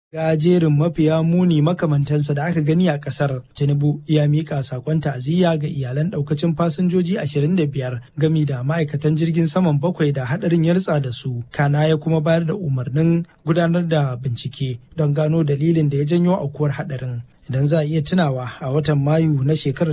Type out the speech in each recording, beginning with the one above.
ga jerin mafiya muni makamantansa da aka gani a kasar tinubu ya mika sakon ta'aziyya ga iyalan daukacin fasinjoji 25 gami da ma'aikatan jirgin saman bakwai da hadarin ya ritsa da su kana ya kuma bayar da umarnin gudanar da bincike don gano dalilin da ya janyo aukuwar hadarin idan za a iya tunawa a watan mayu na shekarar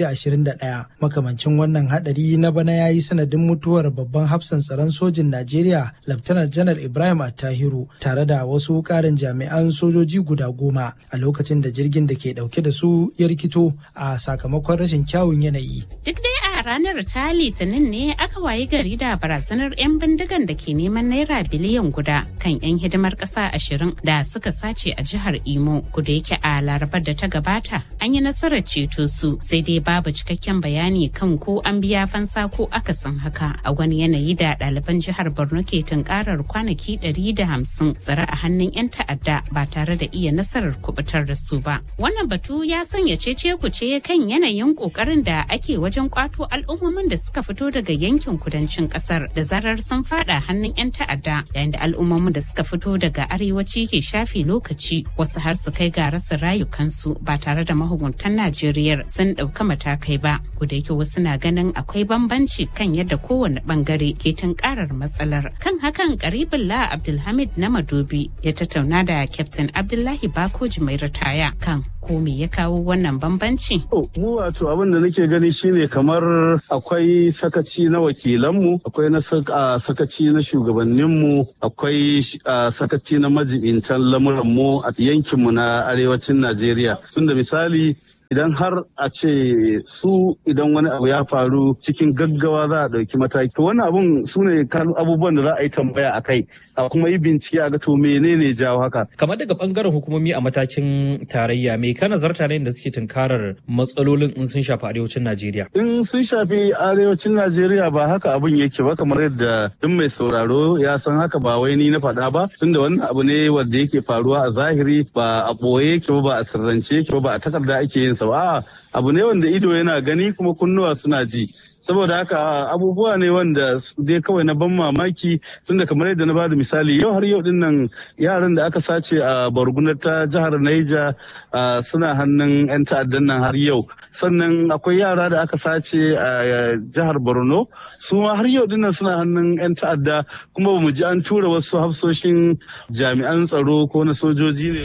2021 makamancin wannan hadari na bana ya yi sanadin mutuwar babban hafsan tsaron sojin najeriya laftanar janar ibrahim attahiru tare da wasu karin jami'an sojoji guda goma a lokacin da jirgin da ke dauke da su ya rikito a sakamakon rashin kyawun yanayi duk dai a ranar ta litinin ne aka wayi gari da barazanar 'yan bindigan da ke neman naira biliyan guda kan 'yan hidimar ƙasa ashirin da suka sace a jihar imo kuda yake a larabar da ta gabata an yi nasarar ceto su sai dai babu cikakken bayani kan ko an biya fansa ko akasin haka a wani yanayi da ɗaliban jihar borno ke tunkarar kwanaki ɗari da hamsin tsare a hannun 'yan ta'adda ba tare da iya nasarar kubutar da su ba wannan batu ya sanya cece kuce kan yanayin ƙoƙarin da ake wajen kwato al'ummomin da suka fito daga yankin kudancin ƙasar da zarar sun fada hannun 'yan ta'adda yayin da al'ummomin da suka fito daga arewaci ke shafe lokaci wasu har su kai ga rasa rayukansu ba tare da mahukuntan Najeriya sun ɗauka matakai ba. da yake wasu na ganin akwai bambanci kan yadda kowane bangare ke tunkarar matsalar. Kan hakan Karibullah Abdulhamid na Madobi ya tattauna da Captain Abdullahi Bakoji mai ritaya kan ko me ya kawo wannan bambanci? Mu wato abin da nake gani shine kamar akwai sakaci na wakilanmu, akwai na sakaci na shugabanninmu, akwai sakaci na majibintan lamuranmu a yankinmu na arewacin Najeriya. Tunda misali idan har a ce su idan wani abu ya faru cikin gaggawa za a ɗauki mataki wani abun su ne abubuwan da za a yi tambaya a kai a kuma yi bincike a ga to menene jawo haka kamar daga bangaren hukumomi a matakin tarayya me ka nazarta ne da suke tunkarar matsalolin in sun shafi arewacin najeriya in sun shafi arewacin najeriya ba haka abun yake ba kamar yadda duk mai sauraro ya san haka ba wai ni na faɗa ba tunda wannan abu ne wanda yake faruwa a zahiri ba a ɓoye yake ba ba a sirrance yake ba ba a takarda ake yin sa ba abu ne wanda ido yana gani kuma kunnuwa suna ji saboda haka abubuwa ne wanda dai kawai na ban mamaki tunda kamar yadda na bada misali yau har yau dinnan yaran da aka sace a bargunar ta jihar Naija suna hannun 'yan ta'addan nan har yau sannan akwai yara da aka sace a jihar Borno su ma har yau dinnan suna hannun 'yan ta'adda kuma bamu ji an tura wasu hafsoshin jami'an tsaro ko na sojoji ne.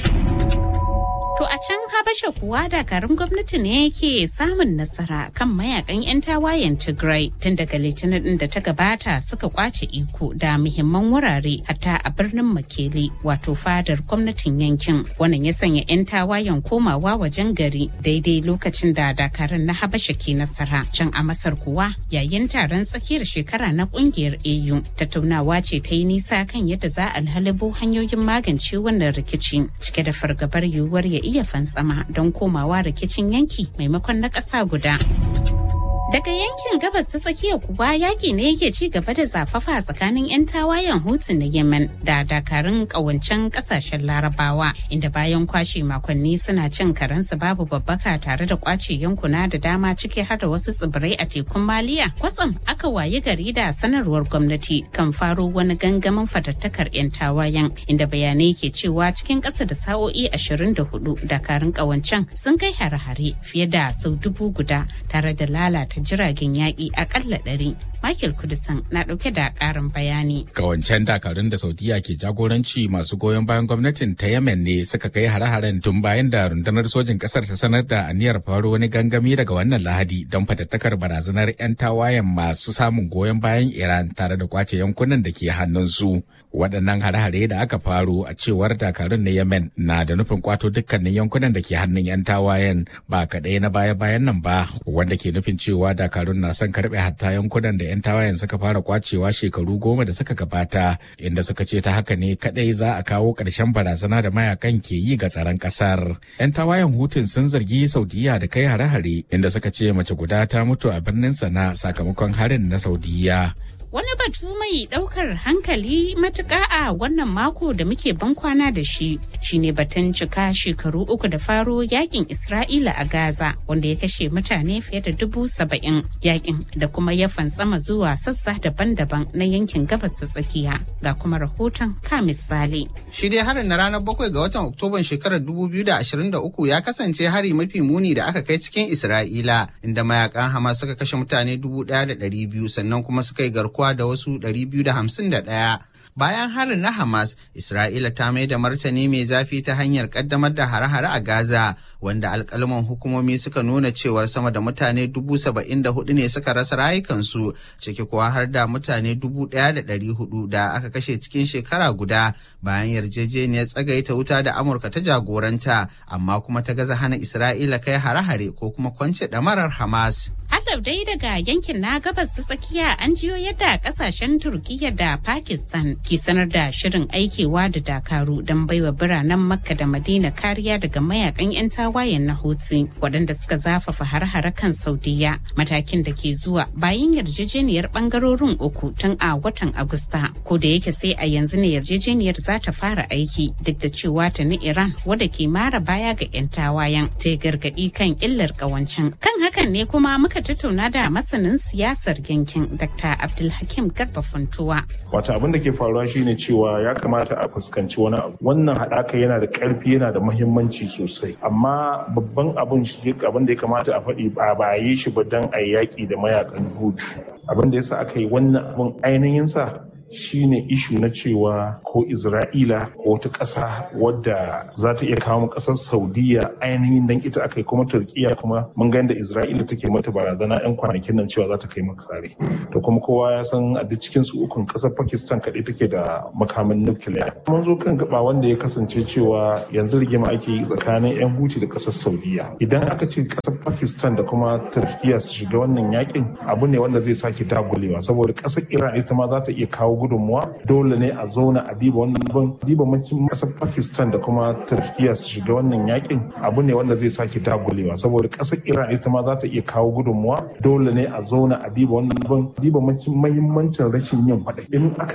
To a can Habasha kuwa dakarun gwamnati ne yake samun nasara kan mayakan 'yan tawayen Tigray tun daga litinin din da ta gabata suka kwace iko da muhimman wurare hatta a birnin Makele wato fadar gwamnatin yankin. Wannan ya sanya 'yan tawayen komawa wajen gari daidai lokacin da dakarun na Habasha ke nasara. Can a Masar kuwa yayin taron tsakiyar shekara na kungiyar AU tattaunawa ce ta yi nisa kan yadda za a halibo hanyoyin magance wannan rikici cike da fargabar yiwuwar ya iya fantsama don komawa rikicin yanki maimakon na ƙasa guda. Daga yankin gabas ta tsakiya kuwa yaƙi ne yake ci gaba da zafafa tsakanin 'yan tawayen Hutu na Yemen da dakarun ƙawancen ƙasashen Larabawa inda bayan kwashe makonni suna cin karensu babu babbaka tare da kwace yankuna da dama ciki har da wasu tsibirai a tekun Maliya. Kwatsam aka wayi gari da sanarwar gwamnati kan faro wani gangamin fatattakar 'yan tawayen inda bayanai ke cewa cikin ƙasa da sa'o'i 24 dakarun ƙawancen sun kai hare-hare fiye da sau dubu guda tare da lalata ta jiragen yaƙi akalla ɗari. Michael Kudisan na ɗauke da ƙarin bayani. Kawancen dakarun da Saudiya ke jagoranci masu goyon bayan gwamnatin ta Yemen ne suka kai hare-haren tun bayan da rundunar sojin ƙasar ta sanar da aniyar faro wani gangami daga wannan Lahadi don fatattakar barazanar 'yan tawayen masu samun goyon bayan Iran tare da kwace yankunan da ke hannunsu. Waɗannan hare-hare da aka faro a cewar dakarun na Yemen na da nufin kwato dukkanin yankunan da ke hannun 'yan tawayen ba kaɗai na baya-bayan nan ba wanda ke nufin cewa dakarun na son karɓe hatta yankunan da 'yan tawayen suka fara kwacewa shekaru goma da suka gabata inda suka ce ta haka ne kadai za a kawo ƙarshen barazana da mayakan ke yi ga tsaron ƙasar. 'Yan tawayen hutun sun zargi Saudiya da kai hare-hare inda suka ce mace guda ta mutu a birnin sana sakamakon harin na Saudiya. Wani batu mai ɗaukar hankali matuƙa a wannan mako da muke bankwana da shi shine batun cika shekaru uku da faro yakin Isra'ila a Gaza wanda ya kashe mutane fiye da dubu saba'in yakin da kuma ya fantsama zuwa sassa daban-daban na yankin gabas ta tsakiya ga kuma rahoton ka misali. Shi dai harin na ranar bakwai ga watan Oktoban shekarar 2023 ya kasance hari mafi muni da aka kai cikin Isra'ila inda mayakan Hamas suka kashe mutane 1,200 sannan kuma suka yi garkuwa da wasu 251. Bayan harin na Hamas, Isra'ila ta mai da martani mai zafi ta hanyar kaddamar da hare-hare a Gaza, wanda alkalman hukumomi suka nuna cewar sama da mutane dubu saba'in da hudu ne suka rasa rayukansu, ciki kuwa har da mutane dubu ɗaya da ɗari hudu da aka kashe cikin shekara guda bayan yarjejeniyar tsagaita wuta da Amurka ta jagoranta, amma kuma ta gaza hana Isra'ila kai hare-hare ko kuma kwance ɗamarar Hamas. Hadab dai daga yankin na gabas ta tsakiya an jiyo yadda kasashen Turkiyya da Pakistan ke sanar da shirin aikewa da dakaru don baiwa biranen Makka da Madina kariya daga mayakan 'yan tawayen na Houthi waɗanda suka zafafa har-hare kan Saudiya matakin da ke zuwa bayan yarjejeniyar bangarorin uku tun a watan Agusta ko da yake sai a yanzu ne yarjejeniyar za ta fara aiki duk da cewa ta ni Iran wadda ke mara baya ga 'yan tawayen ta gargaɗi kan illar ƙawancin kan hakan ne kuma muka tattauna da masanin siyasar yankin Dr. Abdulhakim Garba Funtuwa. Wata abin da ke faruwa shine cewa ya kamata a fuskanci wani abu. Wannan haɗaka yana da ƙarfi yana da mahimmanci sosai. Amma babban abin abin da ya kamata a faɗi ba ba yi shi ba don a yaƙi da mayakan hutu. Abin da yasa aka yi wannan abin ainihin sa shine ishu na cewa ko Isra'ila ko wata ƙasa wadda za ta iya kawo ƙasar Saudiya ainihin dan ita aka yi kuma Turkiya kuma mun ga yadda Isra'ila take mata barazana 'yan kwanakin nan cewa za ta kai maka kare. To kuma kowa ya san a duk cikin su ukun ƙasar Pakistan kaɗai take da makamin nukiliya. Mun zo kan gaba wanda ya kasance cewa yanzu rigima ake yi tsakanin 'yan Huti da ƙasar Saudiya. Idan aka ce ƙasar Pakistan da kuma Turkiya su shiga wannan yakin abu ne wanda zai sake dagulewa saboda ƙasar Iran ita ma za ta iya kawo gudunmuwa dole ne a zauna a diba wannan abin diba mancin kasar pakistan da kuma turkiya su shiga wannan yakin abu ne wanda zai sake dagulewa saboda kasar iran ita ma za ta iya kawo gudunmuwa dole ne a zauna a diba wannan abin diba mancin mahimmancin rashin yin faɗa in aka